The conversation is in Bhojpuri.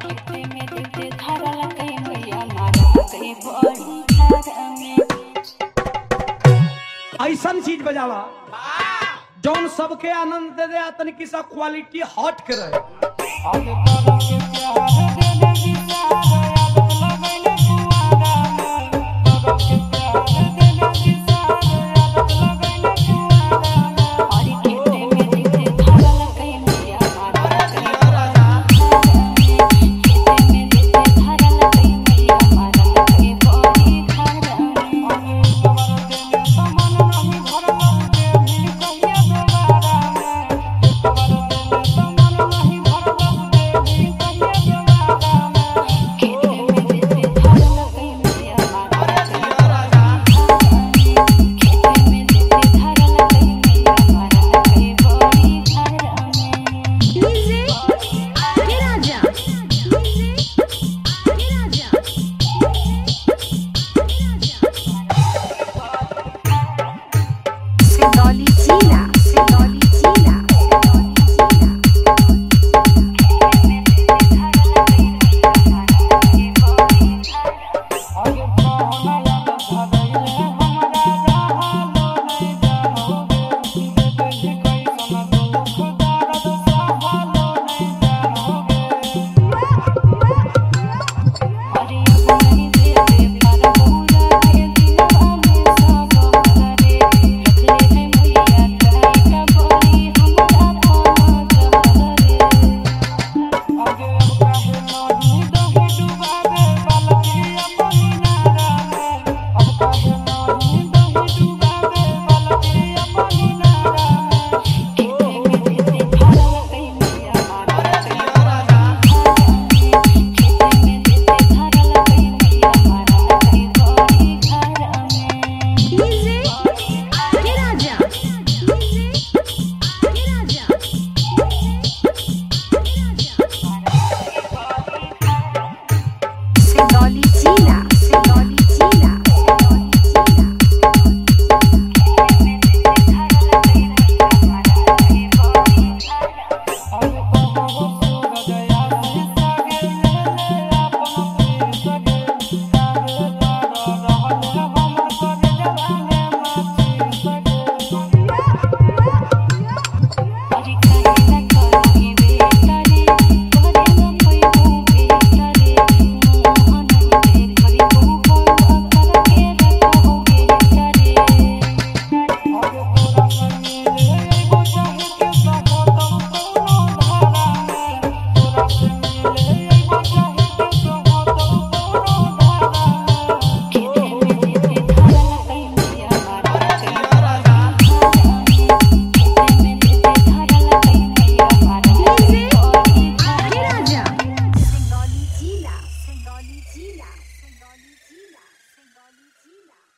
खेते में देते धरल कई मैया मारा कई बड़ी घर में ऐसन चीज बजावा जौन सबके आनंद दे दे तनिक सा क्वालिटी हट के रहे आगे करो के प्यार दे दे विचार आदत लगैले कुआरा में करो के प्यार दे दे विचार आदत लगैले कुआरा में और खेते में देते धरल कई मैया मारा कई बड़ी घर में खेते में देते धरल कई मैया मारा कई बड़ी घर में आगे सवर देने समन नहीं भरल देवी कहिया दोबारा में सवर देने समन नहीं भरल देवी कहिया दोबारा में खेते में देते धरल कई मैया मारा कई बड़ी घर में खेते में देते धरल कई मैया मारा कई बड़ी घर में डीजे राजा डीजे राजा सिंदौली चीला सिंदौली चीला आगे कहना याद धरैले हमरा रहलो नहीं जानोगे देखे कैसन दुख दर्द सहलो नहीं जानोगे अरे अब नहीं देवे पर पूरा के दिलवा में सब करे रखले है मैया चाहे का बोली हमरा पाँव जहरे आगे अब काहे नहीं दहे डुबावे बालकी अपनी नारा में अब काहे नहीं दहे डुबावे बालकी अपनी नारा में खेते में देते धरल कई मैया मारा कई बड़ी घर में खेते में देते धरल कई मैया मारा कई बड़ी घर में डीजे राजा डीजे राजा सिंदौली चीला सिंदौली चीला सिंदौली चीला आगे कहो सूरज आसी सगे ले अपन प्रीत सगे काहे तारा रहले हमर कर जवाने माची सगे अरे काहे न करोगे बेकरे तोरे न पैबू बेकरे मोहन के खरीबू बड़ कर के रखोगे करे आगे तोरा संगे ले एगो चाहे के सको तब कोनो धारा में तोरा संगे ले